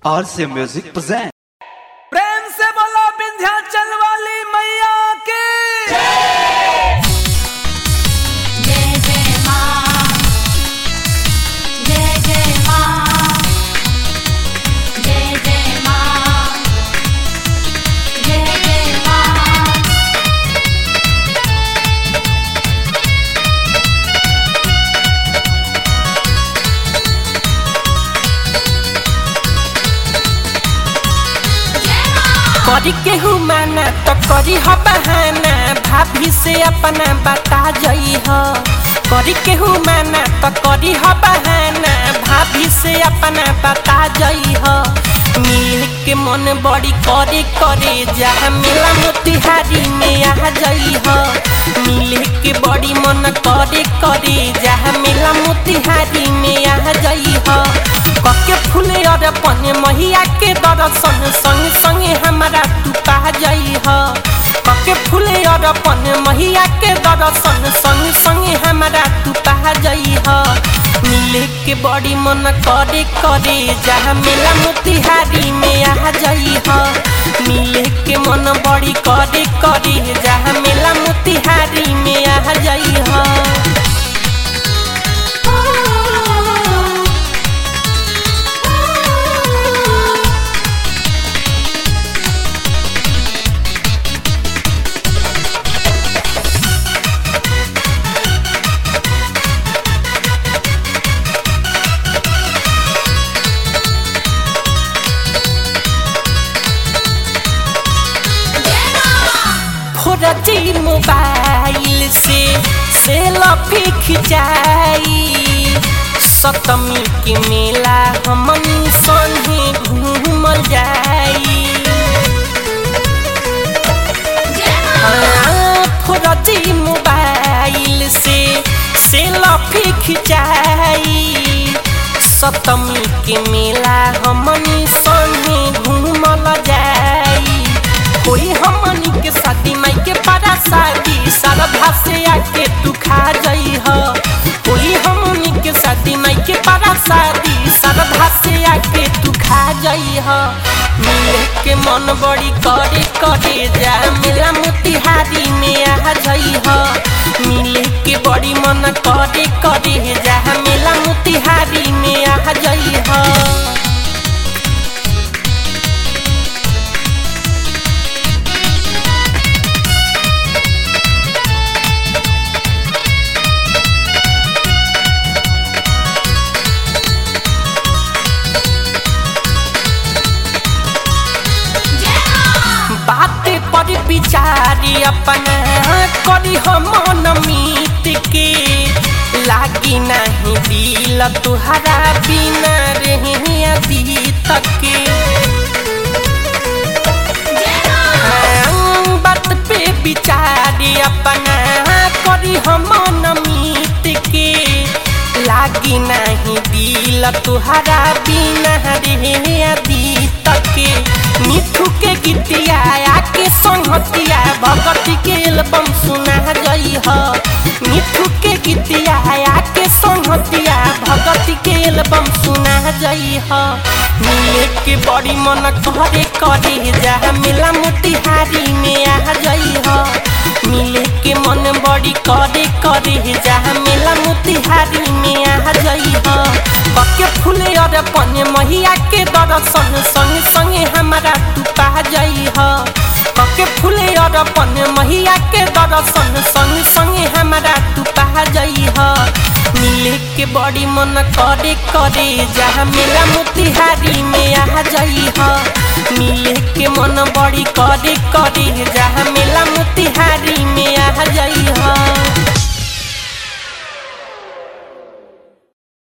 RC Music present. प्रेम से बोलो विंध्याचल वाली मैया की जय जय मां जय जय मां जय जय मां जय जय मां करी केहू माना तो करी ह बहाना भाभी से अपना बता जई ह करी केहू माना तो करी ह बहाना भाभी से अपना बता जई ह मिल के मन बड़ी करे करे जहाँ मिला मोतिहारी में आ जई ह मिल के बड़ी मन करे करे जहाँ मिला मोतिहारी में आ जई ह कके फूले और पने महिया के दर्शन संग संगे हमारा तू पा जई ह कके फूले और पने महिया के दर्शन संग संगे हमारा तू पा जई ह मिले के बड़ी मन करे करे जहाँ मेला मोतिहारी में आ जई ह मिले के मन बड़ी करे करे जहाँ मेला मोतिहारी में आ जई ह फोरती मोबाइल से सेल्फी खिंचाई सतमी के मेला हमनी संगे घूमल जाई हाँ, फोरती मोबाइल से सेल्फी खिंचाई सतमी के मेला हमनी संगे घूमल जाई कोई हमनी के शादी माई के बड़ा शादी श्रद्धा से आके तू खा जाई ह कोई हमनी के शादी माई के बड़ा शादी श्रद्धा से आके तू खा जाई ह मिले के मन बड़ी करे करे जा मेला मोतिहारी में आ जाई ह मिले के बड़ी मन करे करे जा मेला मोतिहारी में आ जाई ह बात पर विचारी अपना करी हम मीत के लागी नहीं दिल तुहरा बिना रहे अभी तक के हाँ, बात पे विचारी अपना करी हम मीत के लागी नहीं दिल तुहरा बिना रहे अभी तक के मिठू के गीतिया आके संहतिया भगती के एल्बम सुना गई ह मिठू के गीतिया आके संहतिया भगती के एल्बम सुना गई ह मिले के बड़ी मन करे करे जहाँ मिला मोतिहारी में आ गई ह मिले के मन बड़ी करे करे जहाँ मिला मोतिहारी में आ गई ह बके फूले और पने महिया के दर्शन संग संगे हमारा तू पा जाई ह बके फूले और पने महिया के दर्शन संग संगे हमारा तू पा जाई ह मिले के बड़ी मन करे करे जहाँ मेला मोतिहारी में आ जाई ह मिले के मन बड़ी करे करे जहाँ मेला मोतिहारी